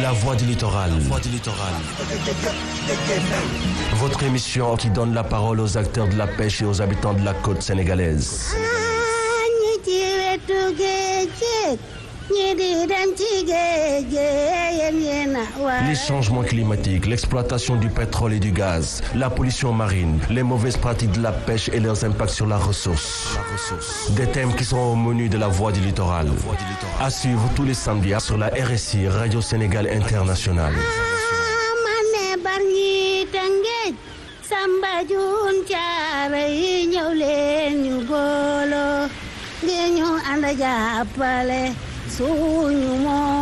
La voix du littoral. voix du littoral. Votre émission qui donne la parole aux acteurs de la pêche et aux habitants de la côte sénégalaise. Les changements climatiques, l'exploitation du pétrole et du gaz, la pollution marine, les mauvaises pratiques de la pêche et leurs impacts sur la ressource. Des thèmes qui sont au menu de la voix du littoral. À suivre tous les samedis sur la RSI, Radio Sénégal Internationale. Samba Jun caara yi ñëw leen ñu booloo ngir ñu ànd jàppale suñu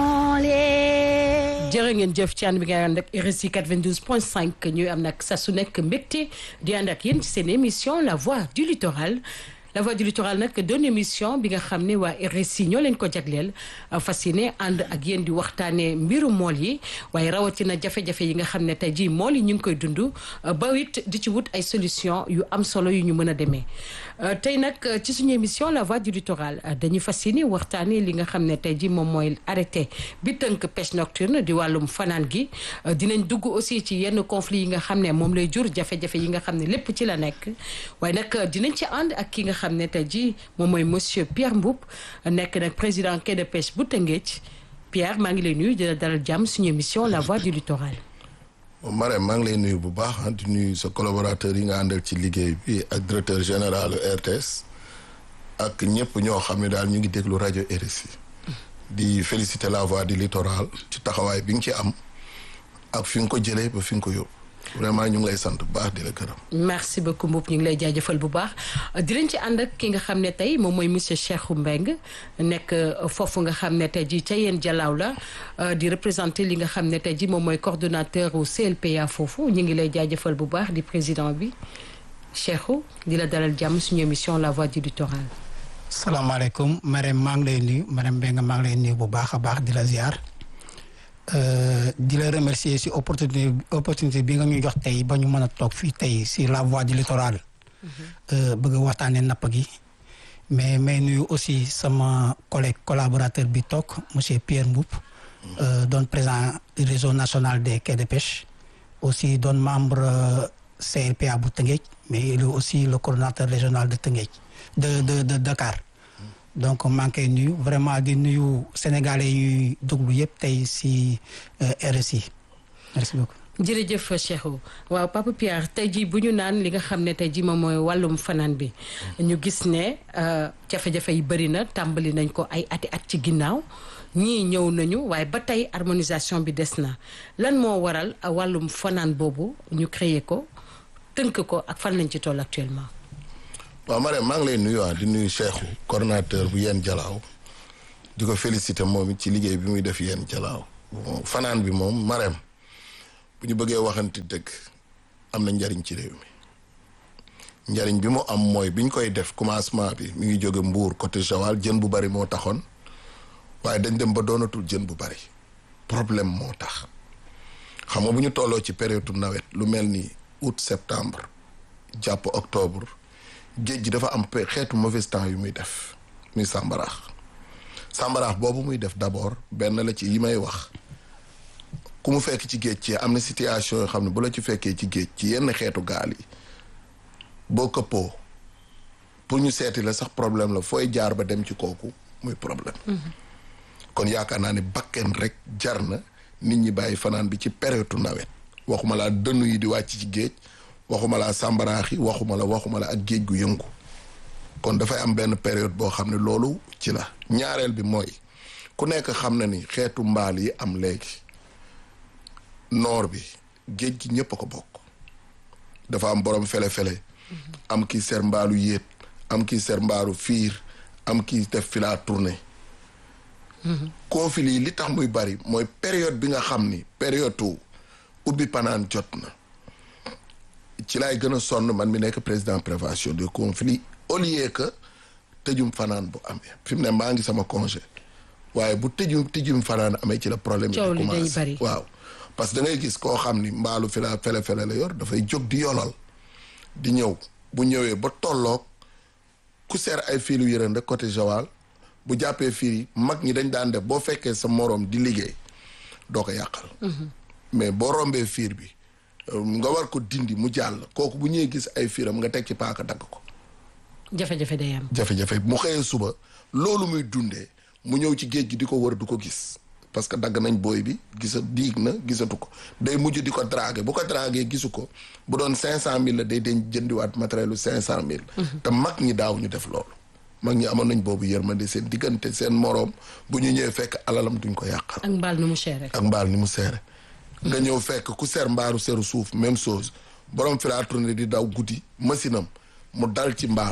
moolee. jërë ngeen jëf ci ànd bi nga ànd ak RSI 92.5 ñuy am nag sa su nekk mbégte di ànd ak yéen ci seen émission la voix du littoral. la voix du littoral nag doon émission bi nga xam ne waa RSI ñoo leen ko jagleel fas yéene ànd ak yéen di waxtaanee mbiru mool yi waaye rawatina jafe-jafe yi nga xam ne tey jii mool yi ñu ngi koy dund ba it di ci wut ay solution yu am solo yu ñu mën a demee. tey nag ci suñu émission la voix du littoral dañuy fas yéene waxtaanee li nga xam ne tey jii moom mooy arrêté bi tënk pêche nocturne di wàllum fanaan gi dinañ dugg aussi ci yenn conflit yi nga xam ne moom lay jur jafe-jafe yi nga xam ne lépp ci la nekk waaye nag dinañ ci ànd ak ki nga xam ne tey jii moom mooy monsieur Pierre Mboup nekk nag président quai de pêche bu Tëngéej Pierre maa ngi lay nuyu di la dalal jàmm suñu émission la voix du littoral. Marème maa ngi lay nuyu bu baax di nuyu sa collaborateur yi nga àndal ci liggéey bi ak directeur général RTS ak ñëpp ñoo xam ne daal ñu ngi déglu rajo RSI di féliciter la voix du littoral ci taxawaay bi nga ci am ak fi nga ko jëlee ba fi nga ko yóbbu. vraiment ñu ngi lay sant bu baax di la gërëm. merci beaucoup Mboup ñu ngi lay jaajëfal bu baax dinañ ci ànd ak ki nga xam ne tey moom mooy monsieur Cheikhou Mbengue nekk foofu nga xam ne tey jii ca yéen jalaaw la di représenter li nga xam ne tey jii moom mooy coordonnateur au CLPA foofu ñu ngi lay jaajëfal bu baax di président bi Cheikhou di la dalal jàmm suñu émission la voix du littoral. salaamaaleykum Marème maa ngi lay nuyu Marème Mbengue maa ngi lay nuyu bu baax a baax di la ziar. di la remercier si opportunité opportunité bi nga ñu jox tey ba ñu mën a toog fii tey si la voix du littoral. bëgg a waxtaanee napp gi. mais may nuyu aussi sama collègue collaborateur bi toog monsieur Pierre Mboup. doon président du réseau national des quais de pêche. aussi doon membre CRPA bu Tëngéej mais il est aussi le coordonnateur régional de Tëngéej de de de Dakar. donc maa ngi koy nuyu vraiment di nuyu sénégalais yuy déglu yëpp tey si RSI merci beaucoup. jërëjëf Cheikhou waaw Papa Pierre tey jii bu ñu naan li nga xam ne tey jii moom mooy wàllum fanaan bi ñu gis ne jafe-jafe yi bëri na tàmbali nañ ko ay ati at ci ginnaaw ñii ñëw nañu waaye ba tey harmonisation bi des na lan moo waral wàllum fanaan boobu ñu créer ko tënk ko ak fan lañ ci toll actuellement. waaw Marème maa ngi lay nuyu di nuyu Cheikhou coordonnateur bu yéen jalaaw di ko féliciter moom it ci liggéey bi muy def yéen jalaaw fanaan bi moom Marème bu ñu bëggee waxanti dëgg am na njariñ ci réew mi njariñ bi mu am mooy bi ñu koy def commencement bi mi ngi jóge Mbour côté Joal jën bu bari moo taxoon waaye dañ dem ba doonatul jën bu bari problème moo tax xam nga bu ñu tolloo ci période nawet lu mel ni août septembre jàpp octobre géej gi dafa am xeetu mauvais temps yu muy def muy sàmbaraax sàmbaraax boobu muy def d'abord benn la ci yi may wax ku mu fekk ci géej ci am na situation yoo xam ne bu la ci fekkee ci géej ci yenn xeetu gaal yi boo këppoo pour ñu seeti la sax problème la fooy jaar ba dem ci kooku muy problème kon yaakaar naa ne bakken rek jar na nit ñi bàyyi fanaan bi ci période nawet waxuma laa dënnu yi di wàcc ci géej waxuma la sàmbaraax yi waxuma la waxuma la ak géej gu yëngu kon dafay am benn période boo xam ne loolu ci la ñaareel bi mooy ku nekk xam na ni xeetu mbaal yi am léegi noor bi géej gi ñëpp a ko bokk dafa am borom fele-fele am kii ser mbaalu yéet am kii ser mbaalu fiir am kii def fi la tournée conflit yi li tax muy bari mooy période bi nga xam ni période tu ubbi panaan jot na ci laay gën a sonn man mi nekk président prévention des conflits au lieu que tëjum fanaan bu amee fi mu ne maa ngi sama congé waaye bu tëjum tëjum fanaan amee ci la problème yi commencé waaw parce que da ngay gis koo xam ni mbaalu fi la fele-fele la yor dafay jóg di yolal di ñëw bu ñëwee ba tolloog ku seer ay fiilu yërënde côté Joal bu jàppee fiir yi mag ñi dañ daan def boo fekkee sa moroom di liggéey doo ko yàqal mais boo rombee fiir bi euh, nga war ko dindi mu jàll kooku bu ñëwee gis ay fiiram nga teg ci paaka dagg ko jafe-jafe day am. jafe-jafe mu xëyee suba loolu muy dundee mu ñëw ci géej gi di ko wër du ko gis parce que dagg nañ booy bi gisa diig na gisatu ko day mujj di ko draguer bu ko draguer gisu ko bu doon cinq cent mille la day den jëndiwaat matériel lu cinq cent mille te mag ñi daaw ñu def loolu mag ñi amoon nañ boobu yërmande seen diggante seen moroom bu ñu ñëwee fekk alalam duñ ko yàqal ak mbaal nu mu cher rek. ak mbaal ni mu seere nga ñëw fekk ku ser mbaaru seru suuf même chose borom fi laa tourné di daw guddi machine am mu dal ci mbaal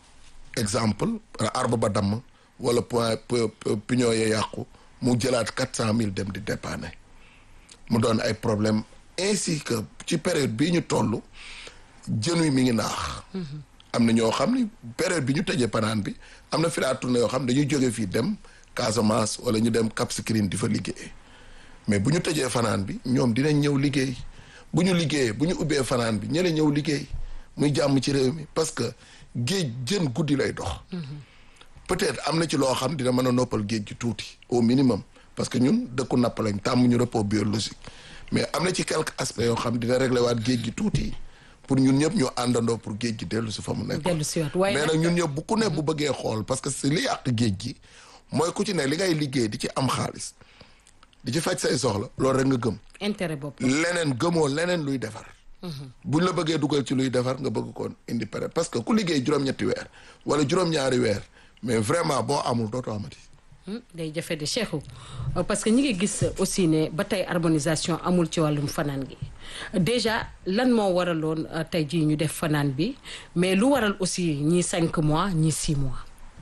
exemple arbre ba damm wala point p- p- pignon ya yàqu mu jëlaat quatre cent mille dem di dépanner mu doon ay problème ainsi que ci période bii ñu toll jën wi mi ngi naax am na ñoo xam ni période bi ñu tëjee panaan bi am na fi laa tourné yoo xam dañuy jóge fii dem Casamance wala ñu dem Cap Skirring di fa liggéey mais bu ñu tëjee fanaan bi ñoom dinañ ñëw liggéey bu ñu liggéeyee bu ñu ubbee fanaan bi ñële ñëw liggéey muy jàmm ci réew mi parce que géej jën guddi lay dox peut-être am na ci loo xam dina mën a noppal géej gi tuuti au minimum parce que ñun dëkku napp lañ tàmm ñu repos biologique mais am na ci quelques aspects yoo xam dina réglé waat géej gi tuuti pour ñun ñëpp ñu àndandoo pour géej gi dellu si fa mu nekk dellu si waat waaye mais nag ñun ñëpp bu ku ne bu bëggee xool parce que si li yàq géej gi mooy ku ci ne li ngay liggéey di ci am xaalis di ci faj say soxla loolu rek nga gëm intérêt bopp. leneen gëmoo leneen luy defar buñ la bëggee dugal ci luy defar nga bëgg koon indi pare parce que ku liggéey juróom-ñetti weer wala juróom-ñaari weer mais vraiment boo amul dootoo amati Hmm, day jafe de Cheikhou Euh, parce que ñi ngi gis aussi ne ba tey harmonisation amul ci wàllum fanaan gi déjà lan moo waraloon euh, tey jii ñu def fanaan bi mais lu waral aussi ñii cinq mois ñii six mois.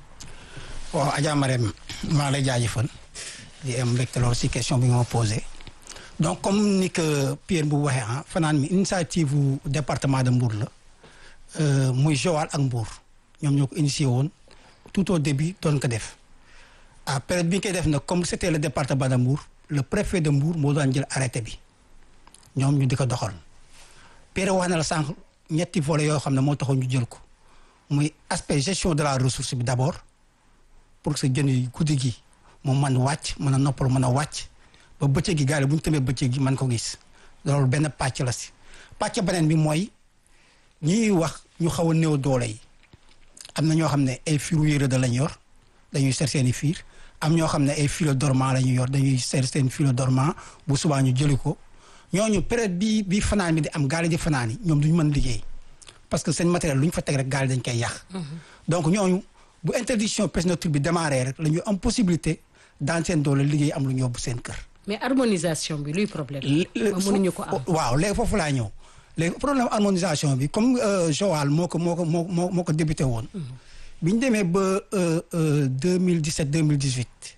waaw Adja Marème maa lay jaajëfal di am mbégte lool si question bi nga ma posé donc comme ni que Pierre bu waxee ah fanaan mi initiative bu département de Mbour la euh, muy Joal ak Mbour ñoom ñoo ko initié woon tout au début doon ko def à période bi ñu koy def nag comme c'était le département de Mbour le préfet de Mbour moo daan jël arrêté bi ñoom ñu di ko doxal Pierre wax na la sànq ñetti volets yoo xam ne moo taxoon ñu jël ko muy aspect gestion de la ressource bi d'abord pour que sa jën yi guddi gi mu mën wàcc mën a noppal mën a wàcc ba bëccëg gi gaale bu ñu tëmee bëccëg gi mën ko gis loolu benn pàcc la si pàcc beneen bi mooy ñiy wax ñu xaw a néew doole yi am na ñoo xam ne ay firu yére da lañ yor dañuy seet seen i fiir am ñoo xam ne ay filo dormant la ñuy yor dañuy seet seen filo dormant bu subaa ñu jëli ko ñooñu période bi bi fanaan bi di am gaale di fanaan yi ñoom duñu mën liggéey parce que seen matériel lu ñu fa teg rek gaale dañ koy yàq donc ñooñu bu interdiction pêche nocturne bi démarré rek la ñu am possibilité dans seen doole liggéey am lu ñu yóbbu seen kër mais harmonisation bi luy problème. lé- lé- mënuñu ko am. waaw léegi foofu laa ñëw léegi problème harmonisation bi comme euh, Joal moo ko moo ko moo moo moo ko débuté woon. bi ñu demee ba deux mille dix sept deux mille dix huit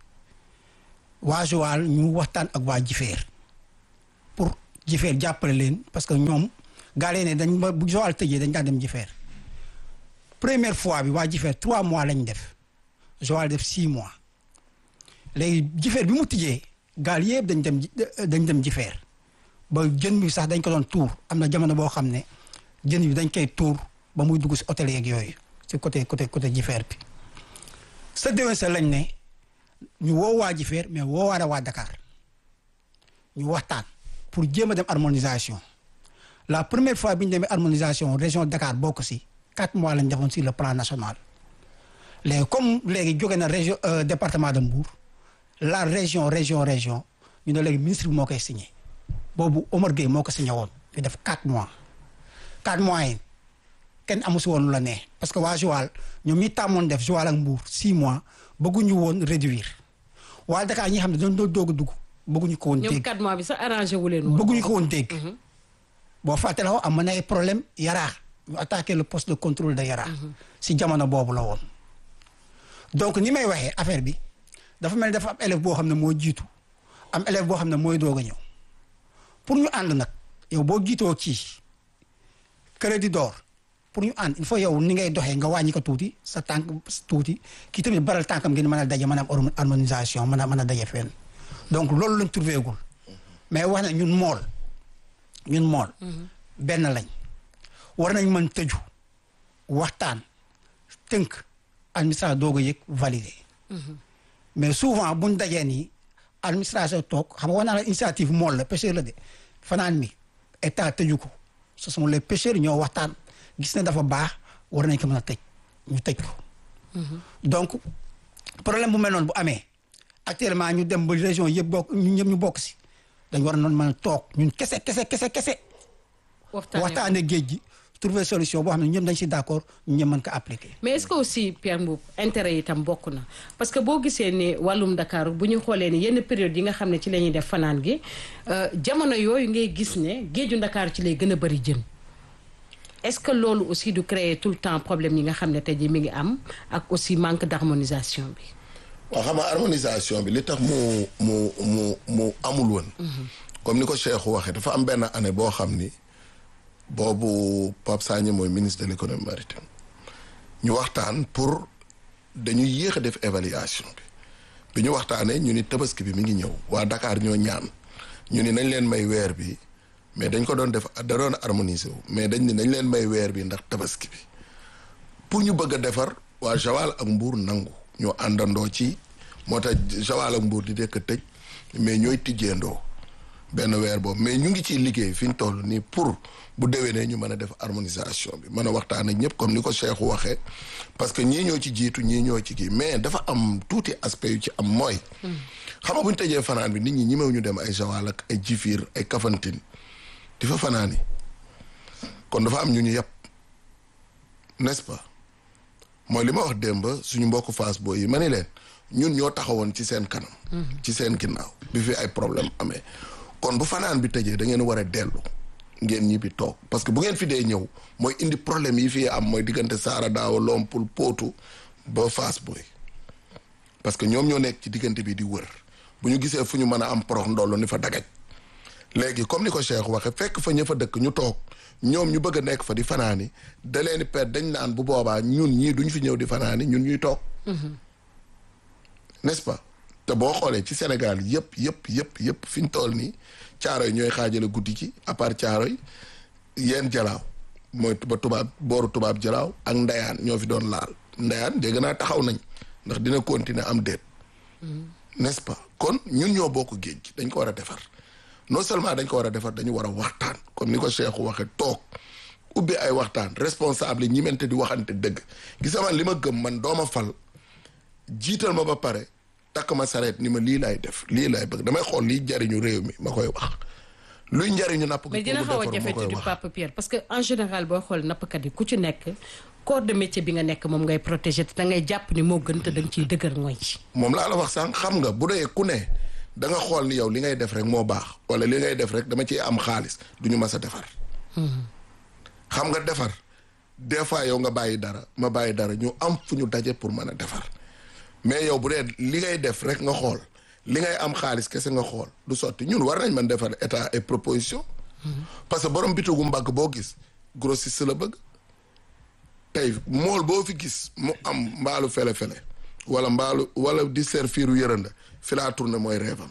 waa Joal ñu waxtaan ak waa Jifeer pour Jifeer jàppale leen parce que ñoom gaale ne dañ ba bu Joal tëjee dañ daan dem Jifeer première fois bi waa Jifeer trois mois lañ def Joal def six mois léegi Jifeer bi mu tijjee gaal yëpp dañ dem ji- dañ dem Jifeer ba jën bi sax dañ ko doon tuur am na jamono boo xam ne jën bi dañ koy tuur ba muy dugg si hôtel yeeg yooyu si côté côté côté Jifeer bi sa déwén sa lañ ne ñu woo waa Jifeer mais woo waale waa Dakar ñu waxtaan pour jéem a dem harmonisation la première fois bi ñu demee harmonisation région Dakar bokk si quatre mois lañ defoon sur le plan national léegi comme léegi jóge na région euh, département de Mbour la région région région ñu ne léegi ministre bi moo koy signé boobu Omar Gueye moo ko signé woon ñu def quatre mois quatre mois yi kenn amu si woon lu la ne parce que waa Joal ñoom ñi tàmmoon def Joal ak Mbour six mois bëgguñu woon réduire waa Dakar ñi xam ne dañ doon doog a dugg bëgguñu ko woon ñoom dégg quatre mois bi sax arrangé wu leen woon. bëgguñu ko woon dégg boo fàttaloo am na ay problème yaraax ñu attaqué le poste de contrôle de yaraax si jamono boobu la woon donc ni may waxee affaire bi dafa mel ni dafa am élève boo xam ne moo jiitu am élève boo xam ne mooy doog a ñëw pour ñu ànd nag yow boo jiitoo kii crédit d'or pour ñu ànd il faut yow ni ngay doxee nga wàññi ko tuuti sa tànk tuuti kii tamit baral tànkam ngeen mën a daje mën a am harmonisation mën a mën a daje fenn donc loolu lañ trouvé gul mais wax na ñun mool ñun mool benn lañ war nañ mën tëju waxtaan tënk administration doog a yëg validé mais souvent buñ dajee nii administration toog xam nga wax naa la initiative mool la pêcheur la de fanaan mi état tëju ko ce sont les pêcheurs ñoo waxtaan gis ne dafa baax war nañ ko mën a tëj ñu tëj ko donc problème bu mel noonu bu amee actuellement ñu dem ba région yëpp bokk ñun ñëpp ñu bokk si dañ war a noonu mën a toog ñun kese kese kese kese waxtaane géej gi trouver solution boo xam ne ñëpp dañ si d'accord ñu ñëpp mën ko appliquer. mais est-ce que aussi Pierre Mboup intérêt yi itam bokk na parce que boo gisee ne wàllum Dakar bu ñu xoolee ni yenn période yi nga xam ne ci la ñuy def fanaan gi jamono yooyu ngay gis ne géeju Dakar ci lay gën a bëri jën est-ce que loolu aussi du créer tout le temps problème yi nga xam ne tey jii mi ngi am ak aussi manque d'harmonisation bi. waaw xam nga harmonisation bi li tax mu mu mu mu amul woon. comme ni ko Cheikh waxee dafa am benn année boo xam ni. boobu Pape Sagna mooy ministre de l'économie maritime ñu waxtaan pour dañuy yéex a def évaluation bi bi ñu waxtaanee ñu ni tabaski bi mi ngi ñëw waa Dakar ñoo ñaan ñu ni nañ leen may weer bi mais dañ ko doon def da doon harmoniser wu mais dañ ni nañ leen may weer bi ndax tabaski bi pour ñu bëgg a defar waa Joal ak Mbour nangu ñoo àndandoo ci moo tax Joal ak Mbour di dekk tëj mais ñooy tijjeendoo benn weer boobu mais ñu ngi ciy liggéey fi ñu toll nii pour bu déwénee ñu mën a def harmonisation bi mën a waxtaan ak ñëpp comme ni ko Cheikh waxee parce que ñii ñoo ci jiitu ñii ñoo ci kii mais dafa am tuuti aspect yu ci am mooy. xam nga bu ñu tëjee fanaan bi nit ñi ñemew ñu dem ay Joal ak ay Jifir ay Kafountine di fa fanaani kon dafa am ñu ñu yàpp n'est-ce pas mooy li ma wax démb suñu mbokku Fass booy yi ma ni leen ñun ñoo taxawoon ci seen kanam. ci seen ginnaaw bi fi ay problème amee. kon bu fanaan bi tëjee da ngeen war a dellu ngeen ñibbi toog parce que bu ngeen fi dee ñëw mooy indi problème yi fii am mooy diggante Saara Daawa Lompul Pootu ba Fass Boy parce que ñoom ñoo nekk ci diggante bi di wër bu ñu gisee fu ñu mën a am porox ndollu ni fa dagaj léegi comme ni ko Cheikh waxe fekk fa ña fa dëkk ñu toog ñoom ñu bëgg a nekk fa di fanaani da leen di perte dañ naan bu boobaa ñun ñii duñ fi ñëw di fanaani ñun ñuy toog n'est-ce pas te boo xoolee ci Sénégal yëpp yëpp yëpp yëpp fi ñu toll nii caaro yi ñooy xaajale guddi ci à part caaro yi yeen jalaaw mooy ba tubaab booru tubaab jalaaw ak ndayaan ñoo fi doon laal ndayaan dégg naa taxaw nañ ndax dina continuer am déet n'est-ce pas kon ñun ñoo bokk géej gi dañ ko war a defar non seulement dañ ko war a defar dañu war a waxtaan comme ni ko Cheikh waxe toog ubbi ay waxtaan responsable ñi mente di waxante dëgg gis man li ma gëm man dooma fal jiital ma ba pare takk ma sareet ni ma lii laay def lii laay bëgg damay xool lii njariñu réew mi ma koy wax luy njariñu napp mais dina xaw a jafe tuuti Papa Pierre parce que en général boo xool nappkat yi ku ci nekk corps de métier bi nga nekk moom ngay protéger te da ngay jàpp ni moo gën te da nga ciy dëgër mooy ci moom laa la wax sànq xam nga bu dee ku ne da nga xool ni yow li ngay def rek moo baax wala li ngay def rek dama ciy am xaalis du ñu mas a defar xam nga defar des fois yow nga bàyyi dara ma bàyyi dara ñu am fu ñu daje pour mën a defar mais yow bu dee li ngay def rek nga xool li ngay am xaalis kese nga xool du sotti ñun war nañ mën defar état et proposition parce que borom bitigu mbagg boo gis grossiste la bëgg tey mool boo fi gis mu am mbaalu fele-fele wala mbaalu wala di serviru yërënda fi laa tourné mooy reefam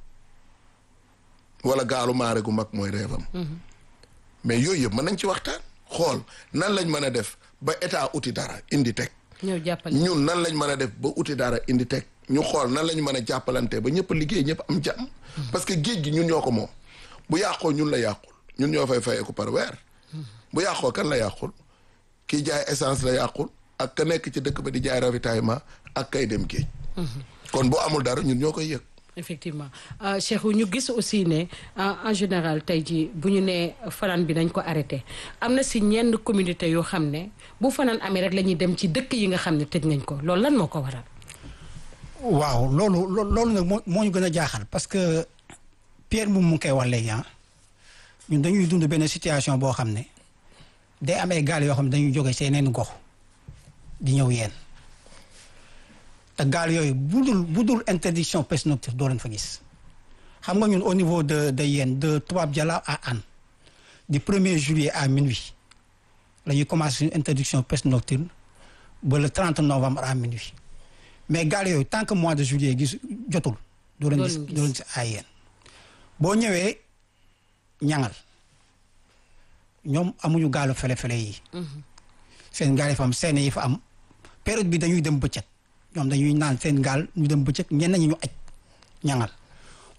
wala gaalu maare gu mag mooy reefam mais yooyu yëpp mën nañ ci waxtaan xool nan lañ mën a def ba état uti dara indi teg ñëw jàppale ñun nan lañ mën a def ba uti dara indi teg ñu xool nan lañ mën a jàppalante ba ñëpp liggéey ñëpp am jàmm parce que géej gi ñun ñoo ko moom bu yàqoo ñun la yàqul ñun ñoo fay fayeeku par weer bu yàqoo kan la yàqul kii jaay essence la yàqul ak ka nekk ci dëkk ba di jaay ravitaillement ak kay dem géej kon bu amul dara ñun ñoo koy yëg effectivement Cheikh ñu gis aussi ne en général tey jii bu ñu nee fanaan bi nañ ko arrêté am na si ñenn communauté yoo xam ne bu fanaan amee rek la ñuy dem ci dëkk yi nga xam ne tëj nañ ko loolu lan moo ko waral. waaw loolu loolu nag moo moo ñu gën a jaaxal parce que Pierre moom mu ngi koy wax léegi ah ñun dañuy dund benn situation boo xam ne day am ay gaal yoo xam ne dañuy jóge seeneen gox di ñëw yeen te gaal yooyu bu dul bu dul interdiction pêche nocturne doo leen fa gis xam nga ñun au niveau de de yeen de Toubab Dialaw à Hann du premier juillet à minuit la ñuy commencé suñu interdiction pêche nocturne ba le 30 novembre à minuit mais gaal yooyu tant que mois de juillet gis jotul. doo leen gis doo leen gis à yeen boo ñëwee ñangal ñoom amuñu gaalu fele-fele yi. seen gaal yi fa am seen yi fa am période bi dañuy dem bëccëg. ñoom dañuy naan seen gaal ñu dem bëccëg ñenn ñi ñu aj ñangal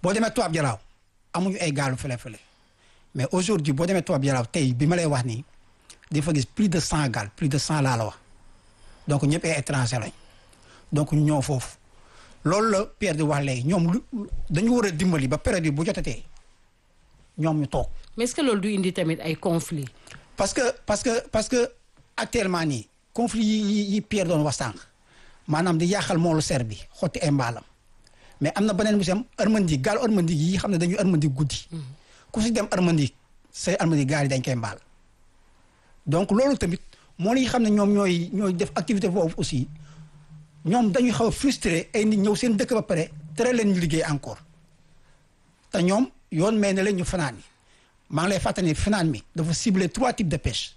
boo demee Tubaab Jalaaw amuñu ay gaalu fële-fële mais aujourd'hui boo demee Tubaab Jalaaw tey bi ma lay wax nii di fa gis plus de cent gaal plus de cent laa la wax donc ñëpp ay étranger lañ donc ñu ñëw foofu loolu la Pierre di wax léegi ñoom lu dañu war a dimbali ba période bi bu jotatee ñoom ñu toog mais est-ce que loolu du indi tamit ay conflit parce que parce que parce que actuellement nii conflit yi yi yi Pierre doon wax sànq maanaam di yàqal moolu ser bi xotti ay mbaalam mais am na beneen bisam armandi gaal armandi yi xam ne dañuy armandi guddi ku si dem armandi say armandi gaal yi dañ koy mbaal donc loolu tamit moo li xam ne ñoom ñooy ñooy def activité boobu aussi ñoom dañuy xaw a frustré ay nit ñëw seen dëkk ba pare tere leen ñu liggéey encore te ñoom yoon may na leen ñu fanaan yi maa ngi lay fàttali ne fanaan mi dafa ciblé trois types de pêche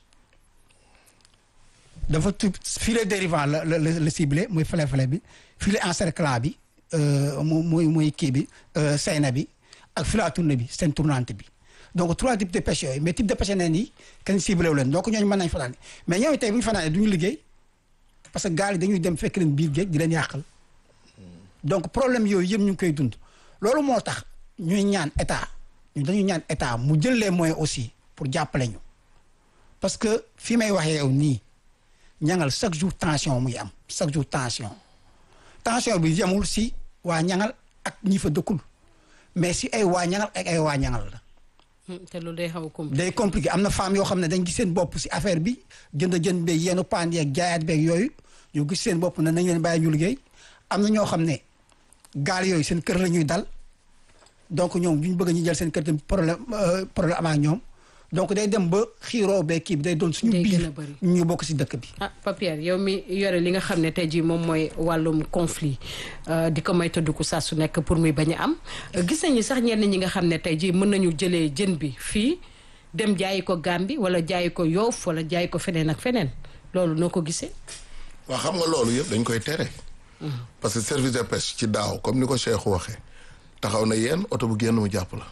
dafa tu filet dérivant la la la la ciblé muy fele-fele bi filet encerclant bi mu muy muy kii bi sayna bi ak filet à tourner bi seen tournante bi donc trois types de pêche yooyu mais type de pêche neen yi kenn ciblé wu leen donc ñooñu mën nañ fanaan mais ñooñu tey bu ñu fanaanee du ñu liggéey parce que gaal yi dañuy dem fekk leen biir géej di leen yàqal donc problème yooyu yëpp ñu ngi koy dund loolu moo tax ñuy ñaan état ñu dañuy ñaan état mu jël les moyens aussi pour jàppale ñu parce que fi may waxee yow nii ñangal chaque jour tension muy am chaque jour tension tension bi yemul si waa ñangal ak ñi fa dëkkul mais si ay waa ñangal ak ay waa ñangal la te loolu day xaw a compliqué day compliqué am na femme yoo xam ne dañ gis seen bopp si affaire bi jënd jënd beeg yenn paan yeeg jaayaat beeg yooyu ñu gis seen bopp ne nañ leen bàyyi ñu liggéey am na ñoo xam ne gaal yooyu seen kër la ñuy dal donc ñoom ñu bëgg ñu jël seen kër tamit problème problème am ak ñoom donc day dem ba xiiroo bee kii bi day doon suñu Day gën a biir bëri. ñu bokk si dëkk bi ah Papier yow mi yore li nga xam ne tey jii moom mooy wàllum conflit euh, di ko may tëdduku saa su nekk pour muy bañ a am Euh, gis nañu sax ñenn ñi nga xam ne tey jii mën nañu jëlee jën bi fii dem jaayi ko Gàmbi wala jaayi ko Yoof wala jaayi ko feneen ak feneen loolu noo ko gisee. waa xam nga loolu yëpp dañ koy tere parce que service de pêche ci daaw comme ni ko Cheikh waxee taxaw na yéen oto bu génn mu jàpp la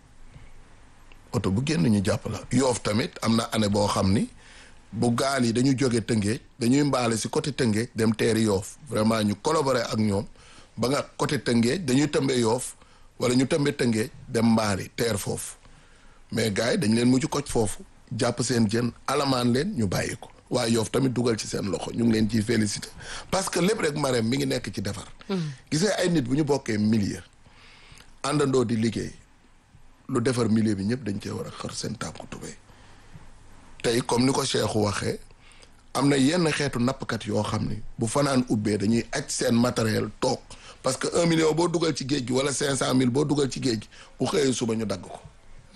oto bu génn ñu jàpp la yoof tamit am na année boo xam ni bu gaal yi dañu jóge tëngéej dañuy mbaale si côté tëngéej dem teeri yoof vraiment ñu collaborer ak ñoom ba nga côté tëngéej dañuy tëmbe yoof wala ñu tëmbe tëngéej dem mbaali teer foofu mais gars yi dañ leen mujj koj foofu jàpp seen jën alamaan leen ñu bàyyi ko waaye yoof tamit dugal ci seen loxo ñu ngi leen ciy félicité parce que lépp rek Marème mi ngi nekk ci defar gis nga ay nit bu ñu bokkee milieu àndandoo di liggéey lu defar milieu bi ñëpp dañ cee war a xar seen tànku tubéy tey comme ni ko Cheikh waxee am na yenn xeetu nappkat yoo xam ni bu fanaan ubbee dañuy aj seen matériel toog parce que un million boo dugal ci géej gi wala cinq cent mille boo dugal ci géej gi bu xëyee suba ñu dagg ko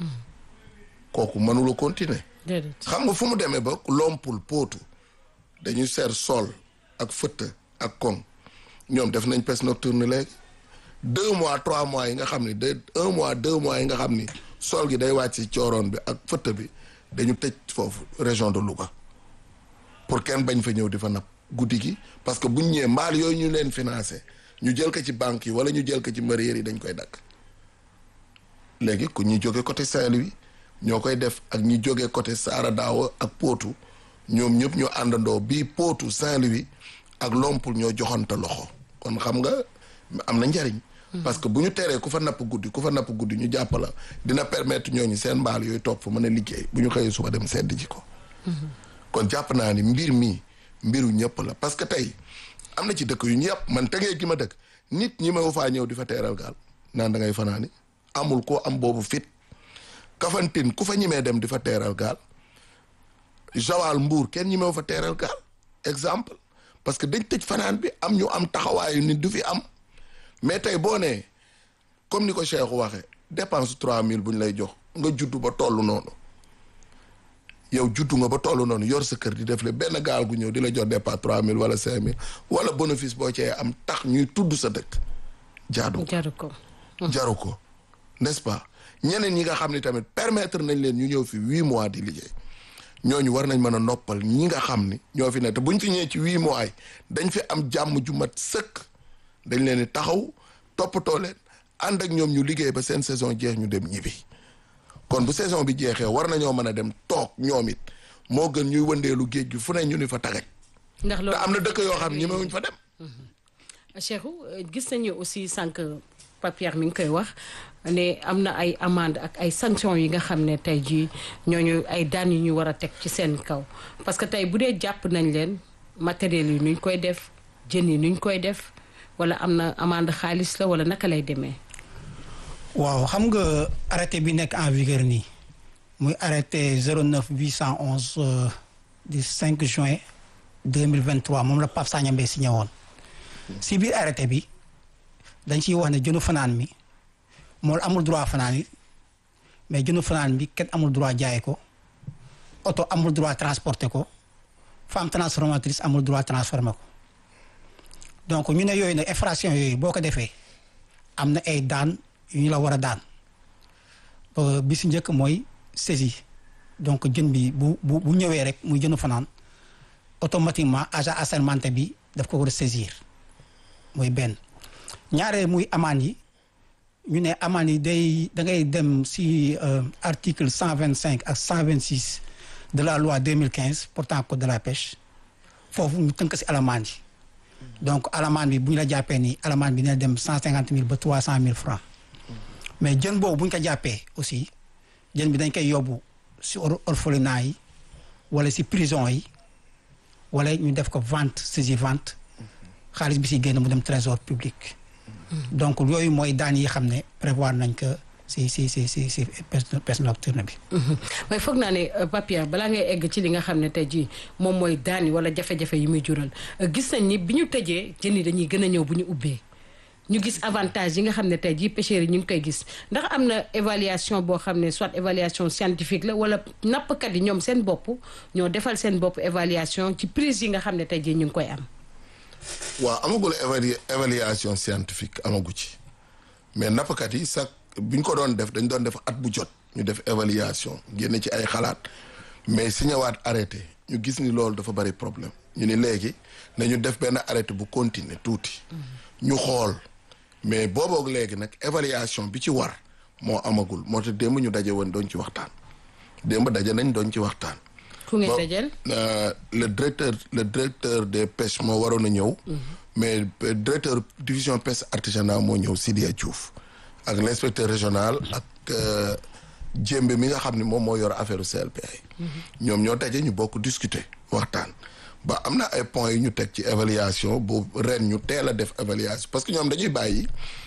kooku mënula continuer déedéet xam nga fu mu demee ba lompul pootu dañuy seer sol ak fëtt ak koŋ ñoom def nañ pêche nocturne léegi deux mois trois mois yi nga xam ni de un mois deux mois yi nga xam ni sol gi day wàcc ci cooroon bi ak fëtt bi dañu tëj foofu région de Louga pour kenn bañ fa ñëw di fa napp guddi gi parce que buñ ñëwee mbaal yooyu ñu leen financé ñu jël ko ci banque yi wala ñu jël ko ci mareyeur yi dañ koy dakk léegi ku ñuy jóge côté Saint-Louis ñoo koy def ak ñi jóge côté Saara Daawa ak Potou ñoom ñëpp ñu àndandoo bii Potou Saint-Louis ak Lompul ñoo joxante loxo kon xam nga am na njariñ parce que bu ñu teree ku fa napp guddi ku fa napp guddi ñu jàpp la dina permettre ñooñu seen mbaal yooyu toog fa mën a liggéey bu ñu xëyee suba dem sedd ji ko kon jàpp naa ni mbir mi mbiru ñëpp la parce que tey am na ci dëkk yu ñu yàpp man tegee gi ma dëkk nit ñi ma faa ñëw di fa teeral gaal naan da ngay fanaani amul koo am boobu fit Kafantine ku fa ñimee dem di fa teeral gaal Joal Mbuur kenn ñimew fa teeral gaal exemple parce que dañ tëj fanaan bi am ñu am taxawaayu nit du fi am mais tey boo nee comme ni ko Cheikh waxee dépense trois mille bu ñu lay jox nga juddu ba toll noonu yow juddu nga ba toll noonu yor sa kër di def le benn gaal gu ñëw di la jox dépense trois mille wala cinq mille wala bénéfice boo cee am tax ñuy tudd sa dëkk jaadu jaru ko jaru ko n'est-ce pas ñeneen ñi nga xam ne tamit permettre nañ leen ñu ñëw fi huit mois di liggéey ñooñu war nañ mën a noppal ñi nga xam ni ñoo fi nekk te buñ fi ñëwee ci huit mois yi dañ fi am jàmm ju mat sëkk dañ leen di taxaw toppatoo leen ànd ak ñoom ñu liggéey ba seen saison jeex ñu dem ñibbi kon bu saison bi jeexee war nañoo mën a dem toog ñoom it moo gën ñuy wëndeelu géej gi fu ne ñu ni fa tagaj ndax te loolu am na dëkk yoo xam ñemewuñ fa dem Cheikhou euh, gis nañu aussi sànq Papier mi ngi koy wax ne am na ay amende ak ay sanctions yi nga xam ne tey jii ñooñu ay daan yu ñu war a teg ci seen kaw parce que tey bu dee jàpp nañ leen matériel yi nuñ koy def jën yi nuñ koy def wala am na amende xaalis la wala naka lay demee. waaw xam nga arrêté bi nekk en vigueur nii muy arrêté 09 811 euh, du 5 juin 2023 moom la Pape Sagna Mbaye signé woon si biir arrêté bi dañ ciy wax ne jënu fanaan mi moom amul droit fanaan yi mais jënu fanaan bi kenn amul droit jaay ko oto amul droit transporter ko femme transformatrice amul droit transformer ko donc ñu ne yooyu nag infraction yooyu boo ko defee am na ay daan yu ñu la war a daan Euh, bi si njëkk mooy saisie donc jën bi bu bu bu ñëwee rek muy jënu fanaan automatiquement agent assermenté bi daf ko war a saisir mooy benn ñaareel muy amende yi ñu ne amende yi day da ngay dem si euh, article cent vingt cinq ak cent vingt six de la loi deux mille quinze portant code de la pêche foofu ñu tënk si alamande yi donc alamande bi bu ñu la jàppee nii alamande bi dina dem cent cinquante mille ba trois cent mille francs mais jën boobu bu ñu ko jàppee aussi jën bi dañ koy yóbbu si or orphelinat yi wala si prison yi wala ñu def ko vente saisie vente xaalis bi si génn mu dem trésor public. donc yooyu mooy daan yi xam ne prévoir nañ ko si si si si si pêche pêche nocturne bi. waaye foog naa ne Papier balaa ngay egg ci li nga xam ne tey jii moom mooy daan yi wala jafe-jafe yi muy jural gis nañ ni bi ñu tëjee jën yi dañuy gën a ñëw bu ñu ubbee. ñu gis avantage yi nga xam ne tey jii pêcheurs yi ñu ngi koy gis ndax am na évaluation boo xam ne soit évaluation scientifique la wala nappkat yi ñoom seen bopp ñoo defal seen bopp évaluation ci prise yi nga xam ne tey jii ñu ngi koy am. waaw amagul évalu évaluation scientifique amagu ci mais nappkat yi sax bu ñu ko doon def dañ doon def at bu jot ñu def évaluation génne ci ay xalaat mais si ñëwaat arrêté ñu gis ni loolu dafa bari problème ñu ni léegi nañu def benn arrêté bu continuer tuuti. ñu xool. mais booboog léegi nag évaluation bi ci war moo amagul moo tax démb ñu daje woon doon ci waxtaan démb daje nañ doon ci waxtaan. ku ngeen dajeel. le directeur le directeur des pêches moo waroon a ñëw. mais directeur division pêche artisanale moo ñëw Sidia Diouf ak l' inspecteur régional ak jéembe mi nga xam ne moom moo yor affaire CLPA yi. ñoom ñoo daje ñu bokk discuter waxtaan. ba am na ay points yu ñu teg ci évaluation bu ren ñu teel a def évaluation parce que ñoom dañuy bàyyi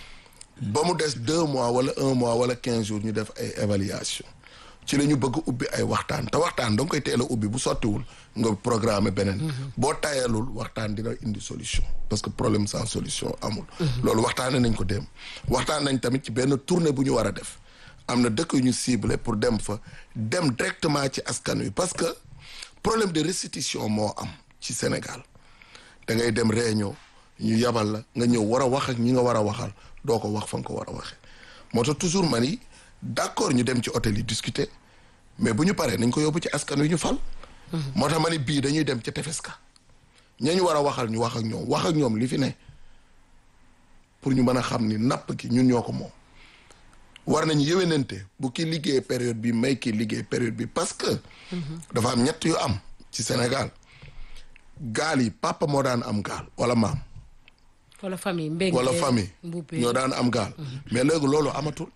ba mu des deux mois wala un mois wala quinze jours ñu def ay évaluation ci la ñu bëgg ubbi ay waxtaan te waxtaan da nga koy teel a ubbi bu sottiwul nga programmer beneen. boo tayalul waxtaan dina indi solution parce que problème sans solution amul. loolu waxtaanee nañ ko dem waxtaan nañ tamit ci benn tournée bu ñu war a def am na dëkk yu ñu ciblé pour dem fa dem directement ci askan wi parce que problème de restitution moo am. ci Sénégal da ngay dem réunion ñu yabal la nga ñëw war a wax ak ñi nga war a waxal doo ko wax fa nga ko war a waxee moo tax toujours man yi d'accord ñu dem ci hôtel yi discuter mais bu ñu paree nañ ko yóbbu ci askan wi ñu fal. moo tax ma ni bii dañuy dem ca tefes ka ña ñu war a waxal ñu wax ak ñoom wax ak ñoom li fi ne pour ñu mën a xam ni napp gi ñun ñoo ko moom. war nañu yéwénante bu kii liggéey période bi may kii liggéey période bi parce que. dafa am ñett yu am ci Sénégal. gaal yi papa moo daan am gaal wala maam. wala famille mbéy wala famille ñoo daan am gaal. mais léegi loolu amatul.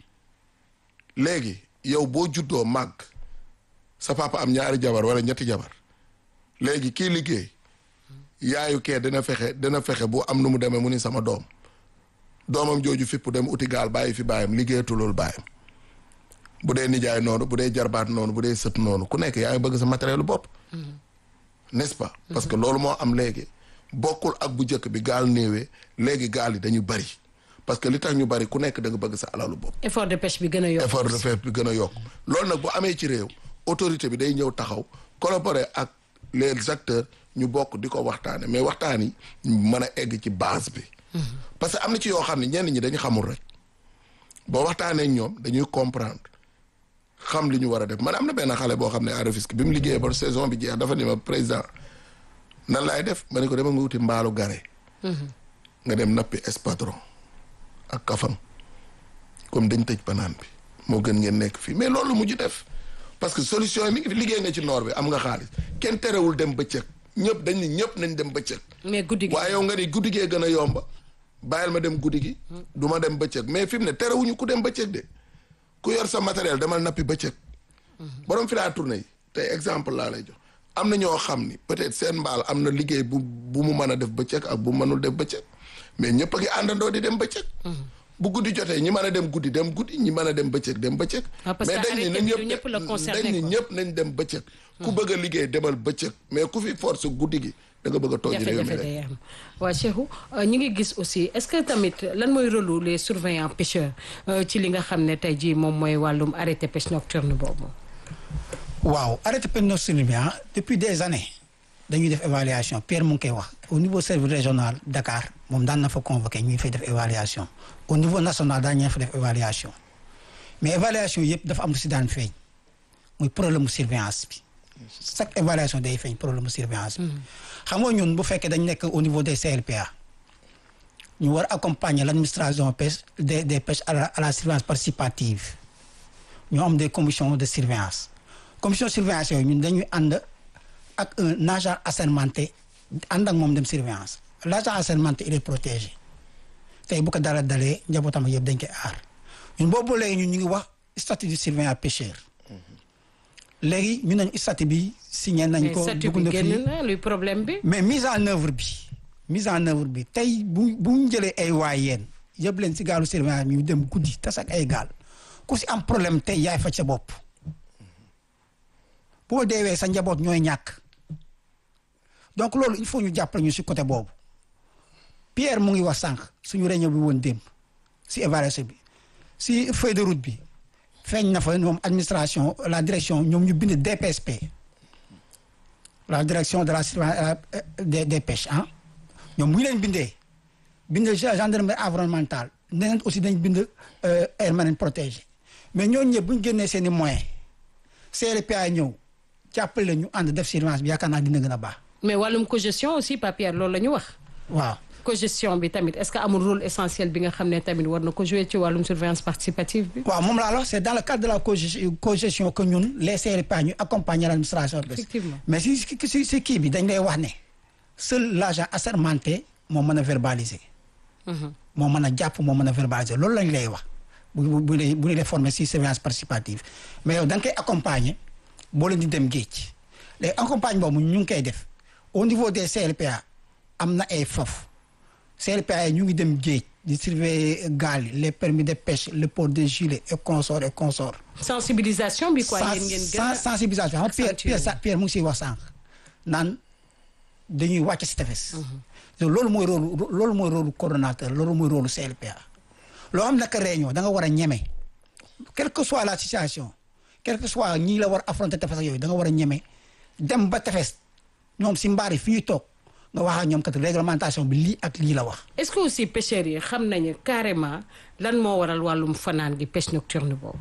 léegi yow boo juddoo màgg sa papa am ñaari jabar wala ñetti jabar léegi kii liggéey yaayu kee dina fexe dina fexe bu am nu mu demee mu ni sama doom doomam jooju fipp dem uti gaal bàyyi fi baayam liggéeyatulul baayam bu dee nijaay noonu bu dee jarbaat noonu bu dee sët noonu ku nekk yaa ngi bëgg sa matériel bopp. n'est-ce pas parce que loolu moo am léegi bokkul ak bu njëkk bi gaal néewee léegi gaal yi dañu bari parce que li tax ñu bari ku nekk da nga bëgg sa alalu bopp. effort de pêche bi gën a yokk. effort de pêche bi gën a yokk loolu nag bu amee ci réew autorité bi day ñëw taxaw collaborer ak les acteurs ñu bokk di ko waxtaane mais waxtaan yi mën a egg ci base bi. parce que am na ci yoo xam ne ñenn ñi dañu xamul rek boo waxtaanee ñoom dañuy comprendre. xam li ñu war a def man am na benn xale boo xam ne à Rufisque bi mu liggéeyee ba saison bi jeex dafa ni ma président nan laay def ma ne ko dama nga wuti mbaalu gare. nga dem nappi espadron ak kafam comme dañ tëj banaan bi moo gën ngeen nekk fii mais loolu mujj def parce que solution yi mi ngi fi liggéey nga ci noor bi am nga xaalis kenn terewul dem bëccëg ñëpp dañ ni ñëpp nañ dem bëccëg. mais guddi gi waaye yow nga ni guddi gee gën a yomba bàyyil ma dem guddi gi du ma dem bëccëg mais fi mu ne terewuñu ku dem bëccëg de ku yor sa matériel demal nappi bëccëg borom fi laa tourné yi tey exemple laa lay jox am na ñoo xam ni peut-être seen mbaal am na liggéey bu bu mu mën a def bëccëg ak bu mënul def bëccëg mais ñëpp a ngi àndandoo di dem bëccëg bu guddi jotee ñi mën a dem guddi dem guddi ñi mën a dem bëccëg dem bëccëg Ah, parce mais que dañ ni arrêté na bi du ñëpp la concerné, dañ ni quoi. ñëpp nañ dem bëccëg ku bëgg a liggéey demal bëccëg mais ku fi force guddi gi da nga bëgg a tooj réew mi jafe-jafe rek day am waa Cheikhou euh, ñi ngi gis aussi est-ce que tamit lan mooy rôle les surveillants pêcheurs euh, ci li nga xam ne tey jii moom mooy wàllum arrêté pêche nocturne boobu. waaw arrêté péninsule bi ah depuis des années dañuy def évaluation Pierre mu ngi koy wax au niveau service régional Dakar moom daan na fa convoqué ñuy fay def évaluation au niveau national daan ñee fa def évaluation mais évaluation yëpp dafa am lu si daan feeñ muy problème mu surveillance bi chaque évaluation day feeñ problème mu surveillance bi. xam nga ñun bu fekkee dañ nekk au niveau des CLPA ñu war a accompagner l' administration pêche des des pêches à la à la surveillance participative ñoo am des commissions de surveillance commission de surveillance yooyu ñun dañuy ànd ak un agent assermenté ànd ak moom dem surveillance l' agent assermenté il est protégé tey bu ko dara dalee njabootam yëpp dañ koy aar ñun boobu léegi ñun ñu ngi wax statut de surveillant pêcheur léegi ñu nañu statut bi signé nañ mais ko statut dugg bi na génn fii na luy problème bi. mais mise en œuvre bi mise en œuvre bi tey bu bu ñu jëlee ay waay yéen yëpp leen si gaalu surveillance bi ñu dem guddi tas ak ay gaal ku si am problème tey yaay faj sa bopp boo deewee sa njaboot ñooy ñàkk donc loolu il faut ñu jàppale ñu si côté boobu Pierre mu ngi wax sànq suñu réunion bi woon démb si évaluation bi si feuille de route bi feeñ na fa ñoom administration la direction ñoom ñu bind DPSP la direction de la surveillance euh, des des pêches ah ñoom bu ñu leen bindee bind gendarmerie environnementale neneen aussi dañ bind euh, aire marine protégée mais ñooñu ñëpp bu ñu génnee seen i moyens CLPA ñëw jàppale ñu ànd def surveillance bi yaakaar naa dina gën a baax mais wàllum cogestion aussi papier loolu la ñu wax. waaw. cogestion bi tamit est-ce que amul rôle essentiel bi nga xam ne tamit war na ko jouer ci wàllum surveillance participative bi. waaw moom laa la wax c'est dans le cadre de la cogestion cogestion que ñun les CLPA ñu accompagner l'administration pêche. Effectivement. mais si si si si kii bi dañ lay wax ne seul l'agent assermenté moo mën a verbaliser. moo mën a jàpp moo mën a verbaliser loolu lañ lay wax bu bu bu bu ñu lay former si surveillance participative mais yow da nga koy accompagner boo leen di dem géej léegi accompagne boobu ñu ngi koy def au niveau des CLPA am na ay foofu CLPA yi ñu ngi dem géej di surveiller gaal yi les permis de pêche le port de gilet et consorts et consorts. sensibilisation bi quoi yéen ngeen gën a Sens- sensibilisation xam nga Pierre accentuer. Pierre sa Pierre mu ngi siy wax sànq naan dañuy wàcc si tefes. te loolu mooy rôle loolu mooy rôle coordonnateur loolu mooy rôle CLPA. loo xam naka réunion da nga war a ñeme quelle que soit la situation quel que soit ñii la war affronter tefes ak yooyu da nga war a ñeme dem ba tefes ñoom si mbaar yi fi ñuy toog nga wax ak ñoom kat réglementation bi lii ak lii la wax. est-ce que aussi pêcheurs yi xam nañu carrément lan moo waral wàllum fanaan gi pêche nocturne boobu.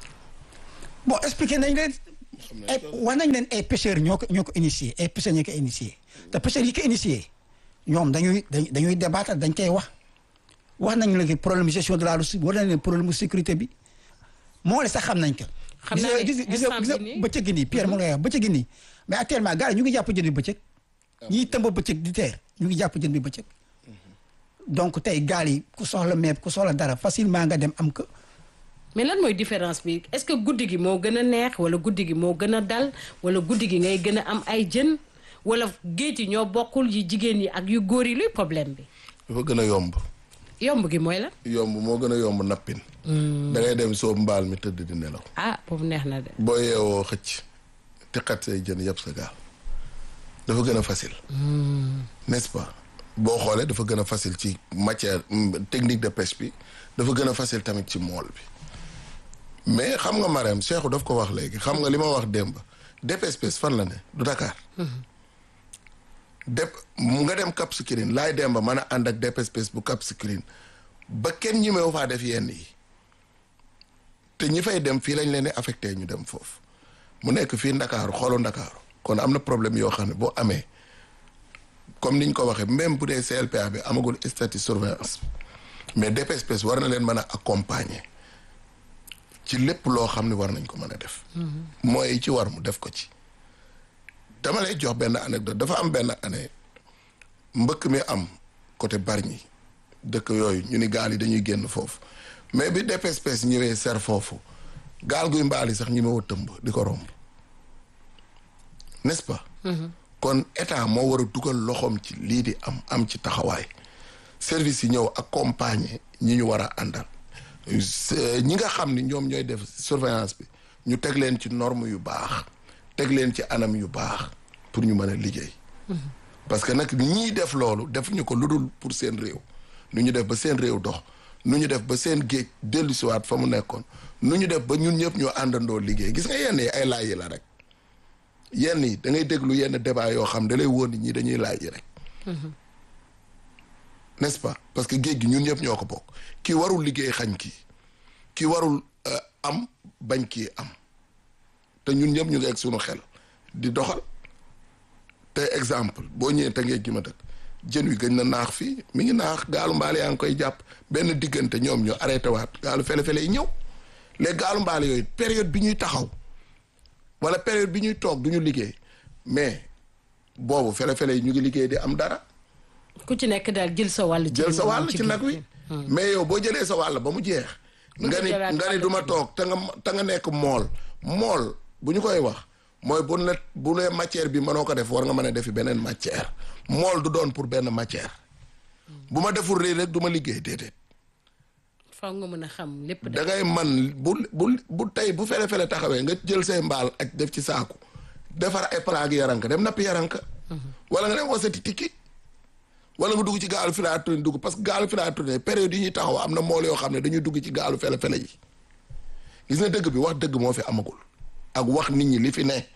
bon expliqué nañ leen ay wax nañ leen ay pêcheurs ñoo ko ñoo ko initié ay pêcheurs ñoo ko initié te pêcheurs yi ko initié ñoom dañuy dañuy dañuy débattre dañ koy wax wax nañ léegi problème gestion de la ressource war nañ leen problème sécurité bi moo le sax xam nañ ko. Xam naa ne gis nga gis nga instant gis nga bi nii- bëccëg gi nii Pierre mu ngi lay wax bëccëg gi nii mais actuellement gars yi ñu ngi jàpp jën bi bëccëg ñiy tëmb bëccëg di teer ñu ngi jàpp jën bi bëccëg donc tey gaal yi ku soxla meeb ku soxla dara facilement nga dem am ko. mais lan mooy différence bi est-ce que guddi gi moo gën a neex wala guddi gi moo gën a dal wala guddi gi ngay gën a am ay jën wala géej yi ñoo bokkul yi jigéen yi ak yu góor yi luy problème bi dafa gën a yomb yomb gi mooy la yomb moo gën a yomb nappin da ngay dem soob mbaal mi tëdd di nelaw ah boobu neex na de boo yeewoo xëcc te xat say jën yëpp sa gaal dafa gën a facile n'est-ce pas boo xoolee dafa gën a facile ci matière mm, technique de pêche bi dafa gën a facile tamit ci mool bi mais xam nga Marème Cheikhou daf ko wax léegi xam nga li ma wax démb DPSPS fan la ne du Dakar dep mu nga dem Cap Skirring laay dem ba mën a ànd ak DPSPS bu Cap Skirring ba kenn ñi meew faa def yenn yi te ñi fay dem fii lañ leen di affecté ñu dem foofu mu nekk fii Ndakaaru xoolu Ndakaaru kon am na problème yoo xam ne boo amee comme niñ ko waxee même bu dee CLPA bi amagul statut surveillance mais DPSPS war na leen mën a accompagner ci lépp loo xam ne war nañ ko mën a def. mooy ci war mu def ko ci. dama lay jox benn anecdote dafa am benn année mbëkk mi am côté Bargny dëkk yooyu ñu ni gaal yi dañuy génn foofu mais bi DPSPS ñëwee ser foofu gaal guy mbaali sax ñi ma wa tëmb di ko romb n'est-ce pas kon état moo war a dugal loxoom ci lii di am am ci taxawaay service yi ñëw accompagner ñi ñu war a àndal ñi nga xam ni ñoom ñooy def surveillance bi ñu teg leen ci norme yu baax teg leen ci anam yu baax pour ñu mën a liggéey parce que nag ñii def loolu def ñu ko lu dul pour seen réew nu ñu def ba seen réew dox nu ñu def ba seen géej dellu siwaat fa mu nekkoon nu ñu def ba ñun ñëpp ñu àndandoo liggéey gis nga yenn yi ay laaj yi la rek yenn yi da ngay déglu yenn débat yoo xam da lay wóor ni ñii dañuy laaj yi rek n'est-ce pas parce que géej gi ñun ñëpp ñoo ko bokk kii warul liggéey xañ kii kii warul am bañ kii am te ñun ñëpp ñu ngi egg suñu xel di doxal te exemple boo ñëwee te ngee gi ma dëkk jën wi gëj na naax fii mi ngi naax gaalu mbaale yaa ngi koy jàpp benn diggante ñoom ñu arrêté waat gaalu fele-fele yi ñëw les gaalu mbaale yooyu période bi ñuy taxaw wala période bi ñuy toog du ñu liggéey mais boobu fele-fele yi ñu ngi liggéey di am dara ku ci nekk daal jël sa wàll. jël sa wàll ci nag wi mais yow boo jëlee sa wàll ba mu jeex nga ni nga ni du ma toog te nga te nga nekk mool mool bu ñu koy wax mooy bu ne bu ne matière bi mënoo ko def war nga mën a defi beneen matière mool du doon pour benn matière bu ma deful lii rek du ma liggéey déedéet faw nga mën a xam lépp da ngay man bu bu bu tey bu fele-fele taxawee nga jël say mbaal ak def ci saaku defar ay palaag yaranka dem nappi yaranka wala nga dem wasati tikki wala nga dugg ci gaalu filature dugg parce que gaalu filature période yi ñuy taxaw am na mool yoo xam ne dañuy dugg ci gaalu fele-fele yi gis nga dëgg bi wax dëgg moo fi amagul ak wax nit ñi li fi ne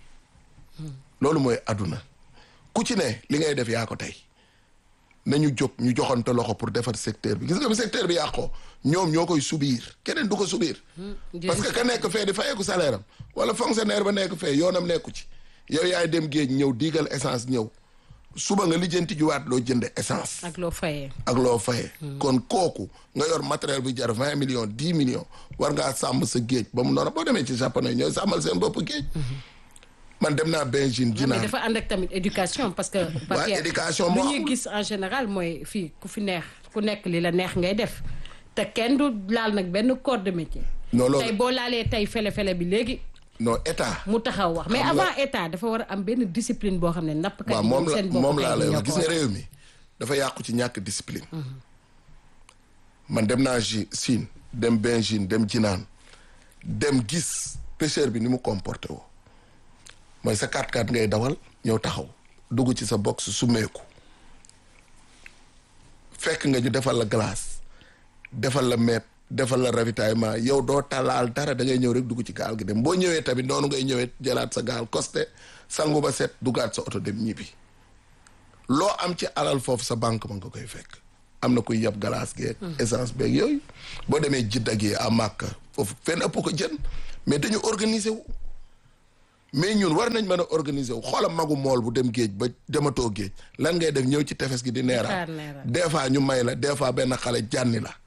loolu mooy àdduna ku ci ne li ngay def yaa ko tey nañu jóg ñu joxante loxo pour defar secteur bi gis nga bi secteur bi yàqoo ñoom ñoo koy subir keneen du ko subir parce que ka nekk fee di fayeeku salaire am wala fonctionnaire ba nekk fee yoonam nekku ci yow yaay dem géej ñëw diigal essence ñëw suba nga lijjanti juwaat loo jënde essence ak loo fayee ak loo fayee kon kooku nga yor matériel bu jar vingt millions dix millions war ngaa sàmm sa géej ba mu noonu boo demee ci japonais ñooy sàmmal seen bopp géej man dem naa Beijing mais dinaa dafa ànd ak tamit éducation parce que waaw éducation moo lu ñuy amul. gis en général mooy fii ku fi neex ku nekk li la neex ngay def te kenn du laal nag benn corps de métier non loolu tey boo laalee tey fele-fele bi léegi non état mu taxaw wax mais Xam nga- avant état dafa war a am benn discipline boo xam ne nappkat waaw yi moom ñoom la seen bopp moom laa tey lay ñoo wax ko gis nga war a- réew mi dafa yàqu ci ñàkk discipline man dem naa ji Chine dem Beijing dem Jinaan dem gis pêcheur bi ni mu comporté woo mooy sa 4x4 ngay dawal ñëw taxaw dugg ci sa box summeeku fekk nga ñu defal la glace defal la meeb defal la ravitaillement yow doo talaal dara da ngay ñëw rek dugg ci gaal gi dem boo ñëwee tamit noonu ngay ñëwee jëlaat sa gaal costé sangu ba set duggaat sa oto dem ñibbi loo am ci alal foofu sa banque ma nga koy fekk am na kuy yab galaas geeg essence beeg yooyu boo demee jidda gi à Màkka foofu fenn ëpp ko jën mais dañu organiser wu mais ñun war nañ mën a organiser wu xoola magu mool bu dem géej ba dematoo géej lan ngay def ñëw ci tefes gi di neeraat xaar neeraat. des fois ñu may la des fois benn xale jànni la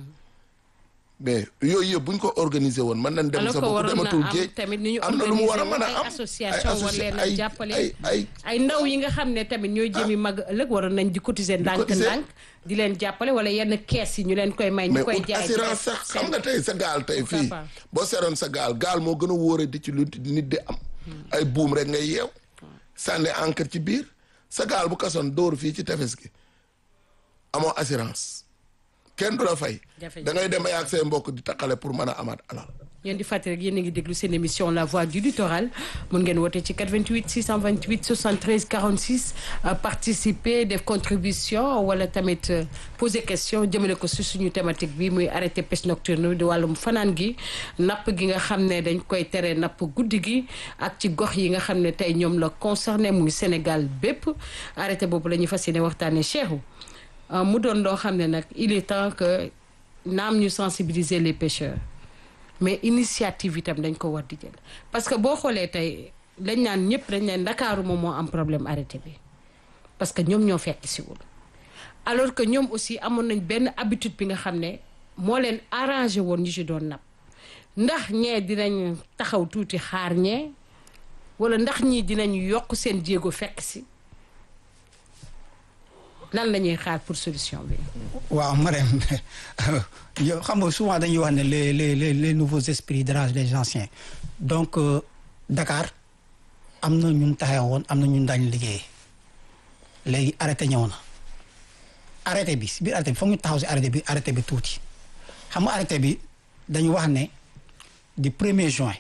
mais yooyu yëpp bu ñu ko organiser woon mën nañ dem alors sa que bopp waroon na dematul am géej tamit ni ñu am na lu mu war a mën a ay am association war associ- leen a ay- jàppale ay ay ay ndaw yi nga xam ne tamit ñooy jëmi mag ëllëg waroon nañ di cotiser ndànk cotiser. ndànk di leen jàppale wala yenn kees yi ñu leen koy may ñu mais koy ut jaay ci assurance def sax seen- xam nga tey sa gaal tey Pourquoi fii pas? boo seroon sa gaal gaal moo gën a wóore di ci lu nit di am ay buum rek ngay yeew sànni encre ci biir sa gaal bu kasoon dóor fii ci tefes gi amoo assurance kenn du la fay Jafe-jafe. da ngay dem ay ak say mbokk di taqale pour mën a amaat alal ngeen di fàttali rek yéen a ngi déglu seen émission la voix du littoral mun ngeen woote ci 88 628 73 46 euh, participer def contribution wala tamit euh, poser question jëmale ko si suñu thématique bi muy arrêté pêche nocturne di wàllum fanaan gi napp gi nga xam ne dañ koy tere napp guddi gi ak ci gox yi nga xam ne tey ñoom la concerné muy Sénégal bépp arrêté boobu la ñuy fas yéene waxtaanee Cheikhou euh, mu doon loo xam ne nag il est temps que naam ñu sensibiliser les pêcheurs. mais initiative itam dañ ko war di jël parce que boo xoolee tey dañ naan ñëpp dañ leen Ndakaaru moom moo am problème arrêté bi parce que ñoom ñoo fekk siwul alors que ñoom aussi amoon nañ benn habitude bi nga xam ne moo leen arrangé woon ñu ci doon napp ndax ñee dinañ taxaw tuuti xaar ñee wala ndax ñii dinañ yokk seen jéego fekk si lan la ñuy xaar pour solution bi. waaw Marème yow xam nga souvent dañuy wax ne les les les les nouveaux esprits dérangent les anciens donc euh, Dakar am na ñun taxaw woon am na ñun daañu liggéeyee léegi arrêté ñëw na arrêté bi si biir arrêté bi foog ñu taxaw si arrêté bi arrêté bi tuuti xam nga arrêté bi dañu wax ne du 1er juin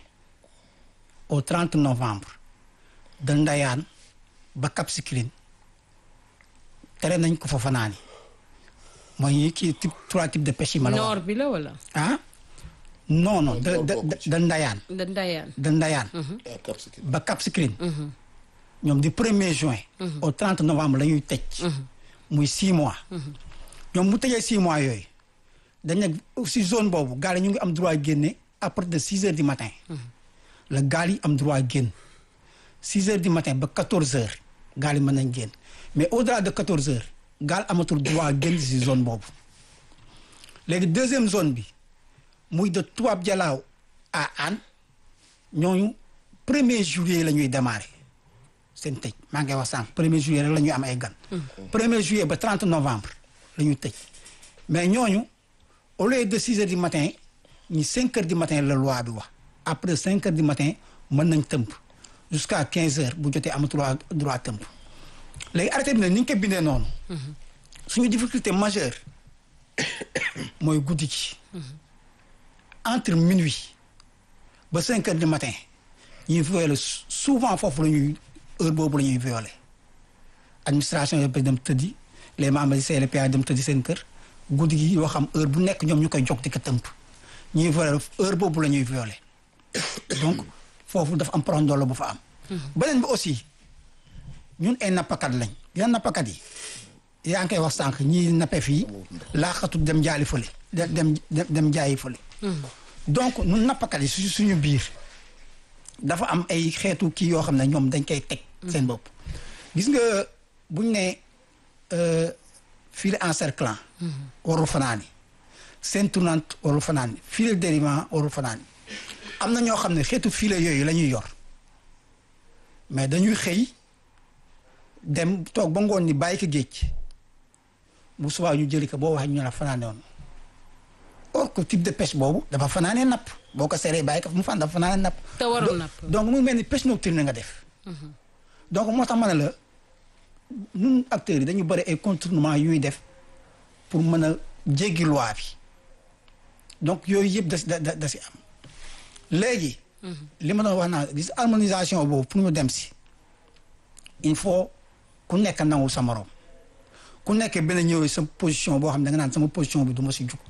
au 30 novembre de Ndayane ba Cap Skirring tere nañ ko fa fanaani mooy ñi kii type trois types de pêche yi ma la wax nord bi la wala. ah non non de de de de Ndayane da Ndayane. de Ndayane ah Cap Skirring. ba Cap Skirring ñoom du 1er juin au 30 novembre la ñuy tëj muy 6 mois ñoom mu tëjee 6 mois yooyu dañ ne si zone boobu gaal yi ñu ngi am droit génne à partir de 6 heures du matin la gaal yi am droit génn 6 heures du matin ba 14 heures gaal yi mën nañ génn mais au delà de 14 heures gaal amatul droit génn si zone boobu léegi deuxième zone bi muy de Toubab Dialaw à Hann ñooñu premier juillet la ñuy démarrer seen tëj maa ngi koy wax sànq premier juillet rek la ñuy am ay gan. premier juillet ba 30 novembre la ñuy tëj mais ñooñu au lieu de 6 heures du matin ñi 5 heures du matin la loi bi wax après 5 heures du matin mën nañ tëmp jusqu'à 15 heures bu jotee amatul droit droit tëmp léegi arrêté bi nag ni ñu ko bindee noonu. suñu difficulté majeure mooy guddi gi. entre minuit ba 5 heures du matin ñuy violer souvent foofu la ñuy heure boobu la ñuy violer administration yëpp dem tëddi les membres du CLPA dem tëddi seen kër guddi gi yoo xam heure bu nekk ñoom ñu koy jog di ko tëmp ñuy violer heure boobu la ñuy violer donc foofu dafa am prondolo bu fa am. beneen bi aussi ñun ay nappakat lañ yan nappakat yi yaa ngi koy wax sànq ñii nappe fii laaxatu dem jaali fële dem dem dem jaayi fële. donc ñun nappakat yi su suñu biir dafa am ay xeetu kii yoo xam ne ñoom dañ koy teg. seen bopp gis nga buñ ne filet encerclant. warul fanaani seen tournante warul fanaani filet dérivant warul fanaani am na ñoo xam ne xeetu filet yooyu la ñuy yor mais dañuy xëy dem toog ba ngoon ni bàyyi ko géej bu subaa ñu jëli ko boo waxee ñu la fanaane woon or que type de pêche boobu dafa fanaanee napp boo ko seree bàyyi ko mu fan dafa fanaanee napp. te warul napp donc mu mel ni pêche nocturne nga def. donc moo tax ma ne la ñun acteurs yi dañu bëri ay contournement yu ñuy def pour mën a jéggi loi bi donc yooyu yëpp da da da si am léegi. li ma doon wax naa gis harmonisation boobu pour ñu dem si il faut ku nekk nangul sa morom ku nekk benn ñëw sa position boo xam ne da nga naan sama position bi du ma si jug.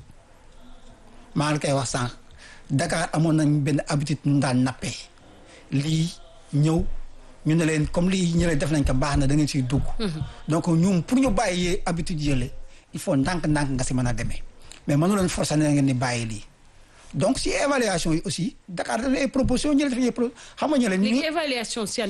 maa ngi koy wax sànq Dakar amoon nañ benn habitude ñu daan nappee lii ñëw ñu ne leen comme lii ñu def nañ ko baax na da ngeen siy dugg. donc ñun pour ñu bàyyi habitude yële il faut ndànk-ndànk nga si mën a demee mais mënu leen forcer na ngeen ni bàyyi lii. donc si évaluation yi aussi Dakar dafa ay proposition ñu def ay pro xam nga ñu leen. léegi évaluation